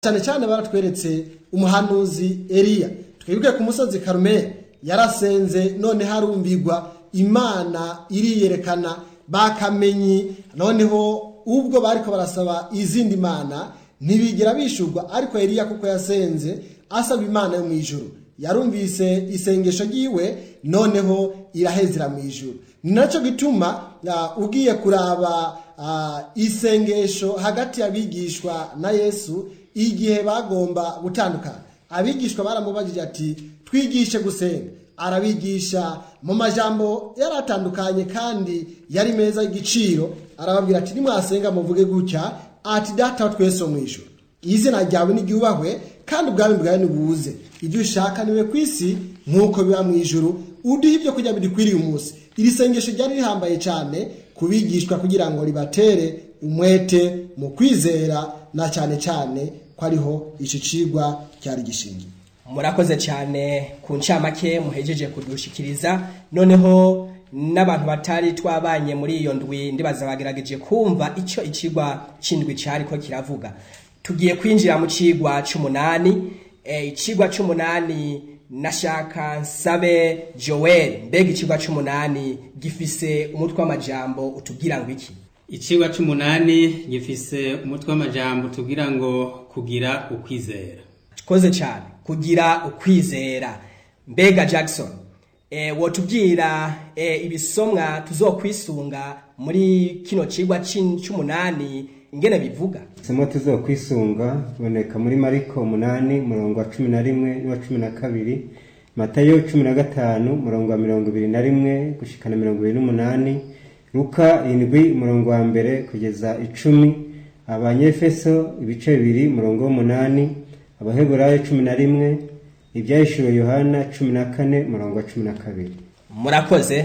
cyane cyane baratweretse umuhanuzi Eliya twibuke ku musozi Karumeli yarasenze none harumvigwa imana iriyerekana bakamenyi noneho ubwo bariko barasaba izindi mana ntibigera bishurwa ariko Eliya kuko yasenze asaba imana yo mu ijuru yarumvise isengesho ryiwe noneho irahezera mu ijuru ni nacyo gituma uh, ugiye kuraba uh, isengesho hagati y'abigishwa na yesu igihe bagomba gutandukana abigishwa baramubajije ati twigishe gusenga arabigisha mu majambo yari atandukanye kandi yari meza y'igiciro arababwira ati nimwasenga muvuge gutya ati data wa twese wo mu ijuru izina ryawe n'iryubahwe kandi ubwami bwawe nibuze ibyo ushaka niwe ku isi nk'uko biba mu ijuru uduhe ibyo kurya bidukwiriye umunsi iri sengesho ryari rihambaye cyane kubigishwa kugira ngo ribatere umwete mu kwizera na cyane cyane ko ariho iki cigwa cyari gishingiye murakoze cyane ku ncamake muhejeje kudushikiriza noneho n'abantu batari twabanye muri iyo ndwi ndibaza bagerageje kumva icyo ikigwa c'indwi cyariko kiravuga tugiye kwinjira mu cigwa c'umunani e, icigwa c'umunani nashaka nsabe joel mbega icigwa c'umunani gifise umutwe w'amajambo utubwira ngo iki icigwa c'umunani gifise umutwe w'amajambo tugira ngo kugira ukwizera koze cyane kugira ukwizera mbega jackson e, wotubwira e, ibisomwa tuzokwisunga muri kino cigwa c'umunani ingene bivuga isomo tuzokwisunga biboneka muri mariko umunani murongo wa cumi na rimwe n'uwa cumi na kabiri matayo cumi na gatanu murongo wa mirongo ibiri na rimwe gushikana mirongo ibiri n'umunani luka indwi umurongo wa mbere kugeza icumi abanyefeso ibice bibiri murongo w'umunani abaheburayo cumi na rimwe ibyahishuriwe yohana cumi na kane murongo wa cumi na kabiri murakoze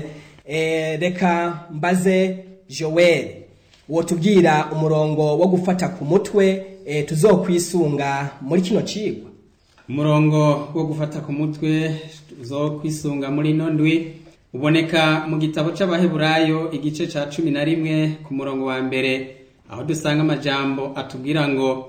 e, reka mbaze joel wotubwira umurongo wo gufata ku mutwe e, tuzokwisunga muri kino cigwa umurongo wo gufata ku mutwe uzokwisunga muri ino ndwi uboneka mu gitabo c'abaheburayo igice ca cumi na rimwe ku murongo wa mbere aho dusanga amajambo atubwira ngo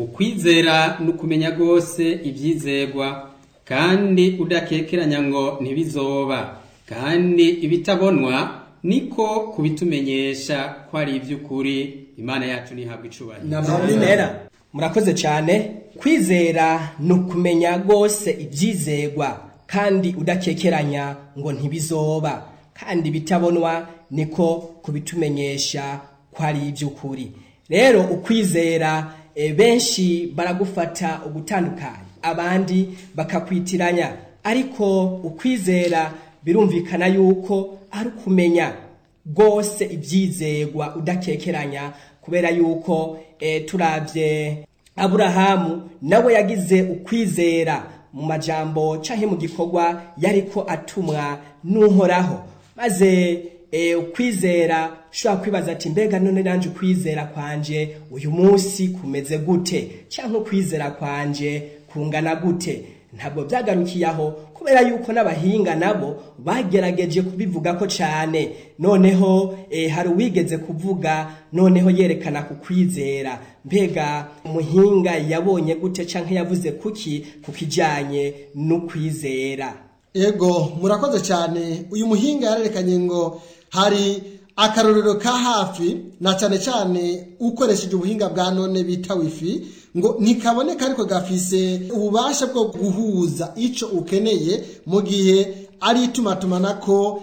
ukwizera ni ukumenya rwose ibyizegwa kandi udakekeranya ngo ntibizoba kandi ibitabonwa niko kubitumenyesha ko ari iby'ukuri imana yacu ntihabwa icubahiro murakoze cyane kwizera ni ukumenya rwose ibyizegwa kandi udakekeranya ngo ntibizoba kandi ibitabonwa niko kubitumenyesha ko ari iby'ukuri rero ukwizera e, benshi baragufata ugutandukanye abandi bakakwitiranya ariko ukwizera birumvikana yuko ari ukumenya rwose ibyizegwa udakekeranya kubera yuko e, turabye aburahamu nawe yagize ukwizera mu majambo canke mu gikorwa yariko atumwa n'uhoraho maze e, ukwizera ushobora kwibaza ati mbega none nanje ukwizera kwanje uyu munsi kumeze gute canke ukwizera kwanje kungana gute ntabwo byagarukiye aho kubera yuko n'abahinga nabo bagerageje kubivuga ko cyane noneho e, hari uwigeze kuvuga noneho yerekana ku kwizera mbega umuhinga yabonye gute canke yavuze kuki ku kijanye n'ukwizera ego murakoze cyane uyu muhinga yarerekanye ngo hari akarorero ka hafi na cyane cyane ukoresheje ubuhinga bwa none bita wifi ngo ntikaboneka ariko gafise ububasha bwo guhuza icyo ukeneye mu gihe ari itumatumanako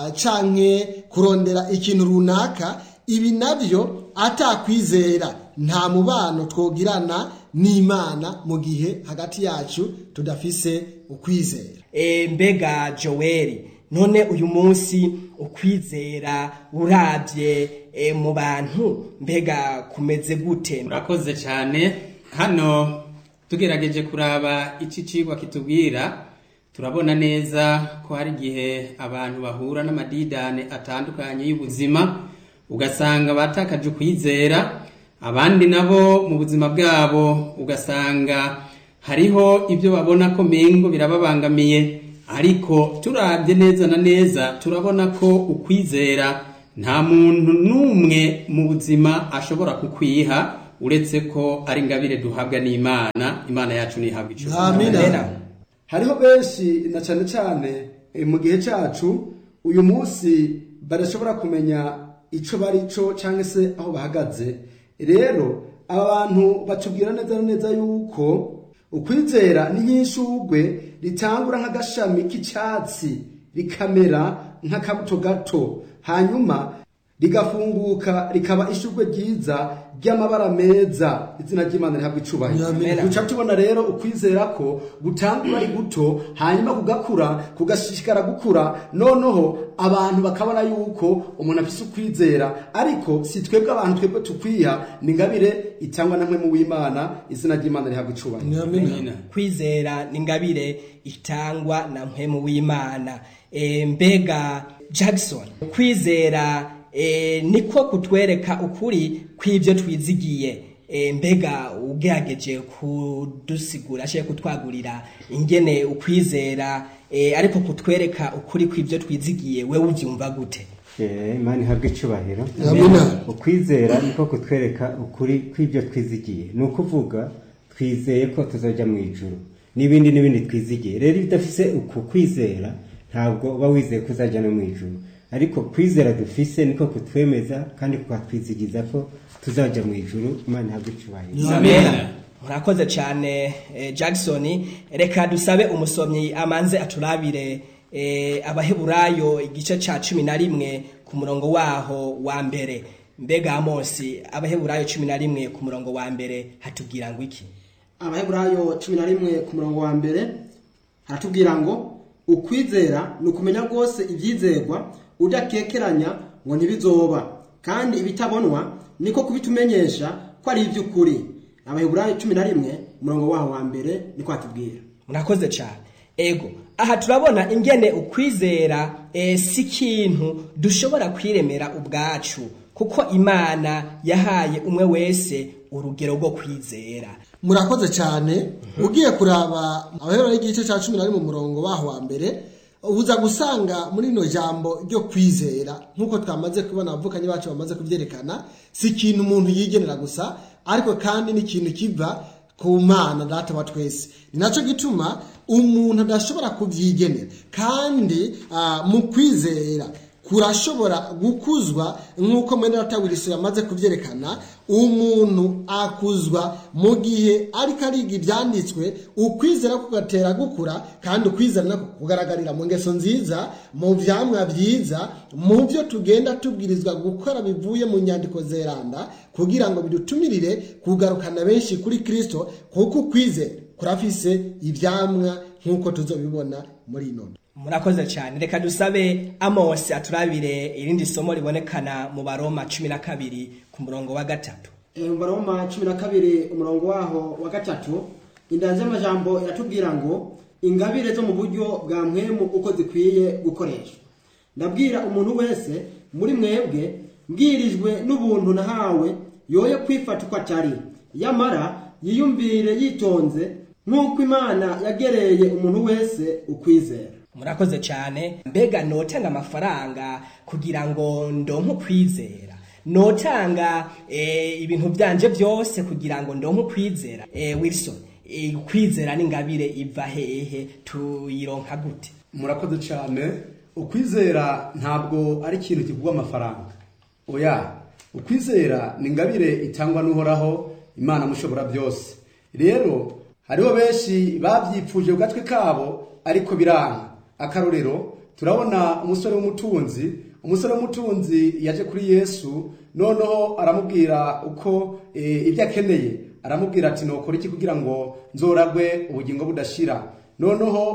canke kurondera ikintu runaka ibi nabyo atakwizera nta mubano twogirana n'imana mu gihe hagati yacu tudafise ukwizera e, mbega joweli none uyu munsi ukwizera urabye e, mu bantu mbega kumeze gute murakoze cyane hano tugerageje kuraba iki cigwa kitubwira turabona neza ko hari igihe abantu bahura n'amadidane atandukanye y'ubuzima ugasanga batakaje ukwizera abandi nabo mu buzima bwabo ugasanga hariho ibyo babona ko mengo birababangamiye ariko turabye neza na neza turabona ko ukwizera nta muntu n'umwe mu buzima ashobora kukwiha uretse ko ari ingabire duhabwa n'imana imana yacu ntihabwa icyo Amina. Amena. hariho benshi na cyane cyane eh, mu gihe cyacu uyu munsi badashobora kumenya icyo bari cyo cyangwa se aho bahagaze rero aba bantu batubwira neza na neza yuko ukwizera ni nk'ishugwe ritangura nk'agashami k'icyatsi rikamera nk'akabuto gato hanyuma rigafunguka rikaba ishugwe ryiza ry'amabara meza izina ry'imana rihabwa icubahiro Amen. duca tubona rero ukwizera ko gutangura ari guto hanyuma kugakura kugashishikara gukura noneho abantu bakabona yuko umuntu afise ukwizera ariko si twebwe abantu twebwe tukwiha ni ingabire itangwa na mwe mu w'imana izina ry'imana rihabwa icubahiro Amina. kwizera ni ingabire itangwa na mpemu w'imana e, mbega jackson kwizera e, niko kutwereka ukuri kw'ibyo twizigiye e, mbega ugerageje kudusigura ashaka kutwagurira ingene ukwizera e, ariko kutwereka ukuri kw'ibyo twizigiye wewe ubyumva gute Eh, imana ihabwe icubahiro Amina. ukwizera niko kutwereka ukuri kw'ibyo twizigiye ni ukuvuga twizeye ko tuzajya mu ijuru n'ibindi n'ibindi twizigiye rero iyo udafise uku kwizera ntabwo uba wizeye ko uzajya no mu ijuru ariko kwizera dufise niko kutwemeza kandi kukatwizigiza ko tuzajya mu ijuru imana ihabwe icubahiro Amen. murakoze cyane eh, jackson reka dusabe umusomyi amanze aturabire eh, abaheburayo igice ca cumi na rimwe ku murongo waho wa mbere mbega amosi abaheburayo cumi na rimwe ku murongo wa mbere hatubwira ngo iki abaheburayo cumi na rimwe ku murongo wa mbere haratubwira ngo ukwizera ni ukumenya rwose ibyizerwa udakekeranya ngo ntibizoba kandi ibitabonwa niko kubitumenyesha ko ari iby'ukuri abaheburayo cumi na rimwe umurongo waho wa mbere niko hatubwira murakoze cyane ego aha turabona ingene ukwizera eh, si ikintu dushobora kwiremera ubwacu kuko imana yahaye umwe wese urugero rwo kwizera murakoze cyane ugiye kuraba abahera y'igice cya cumi na rimwe umurongo baho wa mbere uza gusanga muri rino jambo ryo kwizera nk'uko twamaze kubona abavukanye bacu bamaze kubyerekana si ikintu umuntu yigenera gusa ariko kandi ni ikintu kiva ku mana data wa twese ni nacyo gituma umuntu adashobora kubyigenera kandi ah, mu kwizera kurashobora gukuzwa nk'uko mwene data yamaze kubyerekana umuntu akuzwa mu gihe ariko ariga ibyanditswe ukwizera kugatera gukura kandi ukwizera nako kugaragarira mu ngeso nziza mu byamwa byiza mu byo tugenda tubwirizwa gukora bivuye mu nyandiko zeranda kugira ngo bidutumirire kugarukana benshi kuri kirisito kuko ukwizera kurafise ibyamwa nk'uko tuzobibona muri ino murakoze cyane reka dusabe amosi aturabire irindi somo ribonekana mu baroma cumi na kabiri ku murongo wa gatatu Eh, mu baroma cumi na kabiri umurongo waho wa gatatu indanzi y'amajambo iratubwira ngo ingabire zo mu buryo bwa mwemu uko zikwiye gukoreshwa ndabwira umuntu wese muri mwebwe mbwirijwe n'ubuntu nahawe yoye kwifata uko atari yamara yiyumvire yitonze nk'uko imana yagereye umuntu wese ukwizera murakoze cyane mbega notanga amafaranga kugira ngo ndonke ukwizera notanga eh, ibintu byanje byose kugira ngo ndonke ukwizera eh, wilson eh, ukwizera n'ingabire iva hehe tuyironka gute murakoze cyane ukwizera ntabwo ari ikintu kigurwa amafaranga oya ukwizera ni ingabire itangwa n'uhoraho imana mushobora byose rero hariho benshi babyipfuje ku gatwe kabo ariko biranga akarorero turabona umusore w'umutunzi umusore w'umutunzi yaje kuri yesu noneho aramubwira uko eh, ibyo akeneye aramubwira ati nokora iki kugira ngo nzoragwe ubugingo budashira noneho